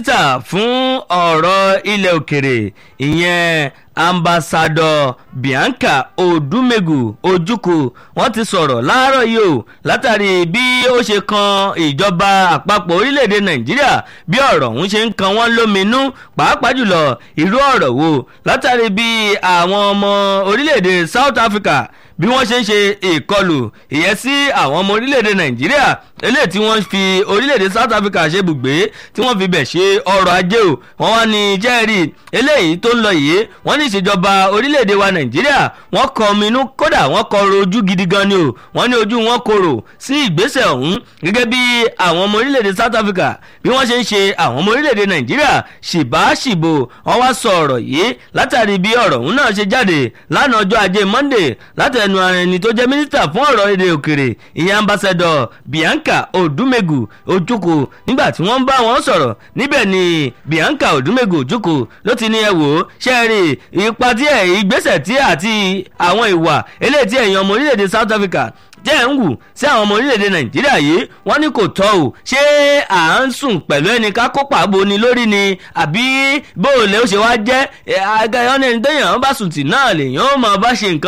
mínísítà fún ọ̀rọ̀ ilẹ̀ òkèrè ìyẹn ambassadọ bianca odumegu ojukwu wọ́n ti sọ̀rọ̀ láàárọ̀ yìí o látàrí bí ó ṣe kan ìjọba àpapọ̀ orílẹ̀-èdè nàìjíríà bí ọ̀rọ̀ ọ̀hún ṣe ń kan wọ́n lóminú pàápàá jùlọ irú ọ̀rọ̀ wo látàrí bí àwọn ọmọ orílẹ̀-èdè south africa bí wọ́n ṣe ń ṣe ìkọlù ìyẹn sí àwọn ọmọ orílẹ̀-èdè nàìjíríà eléyìí tí wọ́n fi orílẹ̀-èdè south africa ṣe bùgbé tí wọ́n fi bẹ̀ ṣe ọrọ̀ ajé o wọ́n wá ní jẹ́rìí eléyìí tó ń lọ yìí wọ́n ní ìṣèjọba orílẹ̀-èdè wa nàìjíríà wọ́n kọ ominú kódà wọ́n kọ ojú gidi gan ni o wọ́n ní ojú wọn korò sí ìgbésẹ̀ ọ̀hún gẹ́gẹ́ bí àwọn ọmọ orílẹ̀-èdè south africa bí wọ́n ṣe ń ṣe àwọn ọmọ orílẹ̀-èdè nàìjíríà ṣìbáṣìbò wọ́n wá sọ ọ̀rọ̀ yìí látàrí bí ọ̀rọ̀ ọ̀hún náà ṣe jáde lánàá ọjọ́ ajé monday látẹnu ara ẹni tó jẹ́ mínísítà fún ọ̀rọ̀ èdè òkèrè ìyẹn ambassador bianca odumegu ojukwu nígbà tí wọ́n ń bá wọn sọ̀rọ̀ níbẹ̀ ni bianca odumegu ojukwu ló ti ní ẹ wò ó ṣe é rí ipa tí ẹ̀ ìgbésẹ̀ tí àti àwọn ìwà eléyìí tí ẹ̀yin ọmọ orílẹ̀-èdè south africa jẹ́ ń wù sí àwọn ọmọ orílẹ̀-èdè nàìjíríà yìí wọ́n ní kò tọ́ o ṣé à ń sùn pẹ̀lú ẹni ká kópa boni lórí ni àbí bóòlẹ̀ ó ṣe wá jẹ́ ẹ̀ ẹni téèyàn bá sùn tì náà lèèyàn ó máa bá ṣe nǹkan